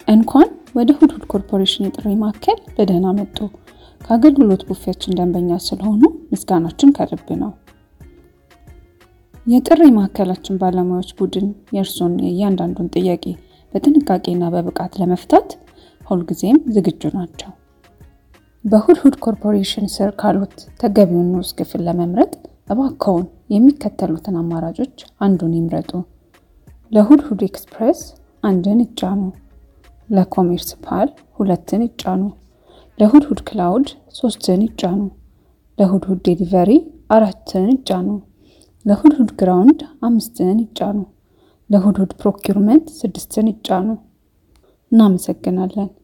እንኳን ወደ ሁድሁድ ኮርፖሬሽን የጥሪ ማዕከል በደህና መጡ። ከአገልግሎት ቡፌያችን ደንበኛ ስለሆኑ ምስጋናችን ከልብ ነው። የጥሪ ማዕከላችን ባለሙያዎች ቡድን የእርስዎን የእያንዳንዱን ጥያቄ በጥንቃቄና በብቃት ለመፍታት ሁልጊዜም ዝግጁ ናቸው። በሁድሁድ ኮርፖሬሽን ስር ካሉት ተገቢውን ንዑስ ክፍል ለመምረጥ እባክዎን የሚከተሉትን አማራጮች አንዱን ይምረጡ። ለሁድሁድ ኤክስፕሬስ አንድን ይጫኑ። ለኮሜርስ ፓል ሁለትን ይጫኑ። ለሁድሁድ ክላውድ ሶስትን ይጫኑ። ለሁድሁድ ዴሊቨሪ አራትን ይጫኑ። ለሁድሁድ ግራውንድ አምስትን ይጫኑ። ለሁድሁድ ፕሮኪርመንት ስድስትን ይጫኑ። እናመሰግናለን።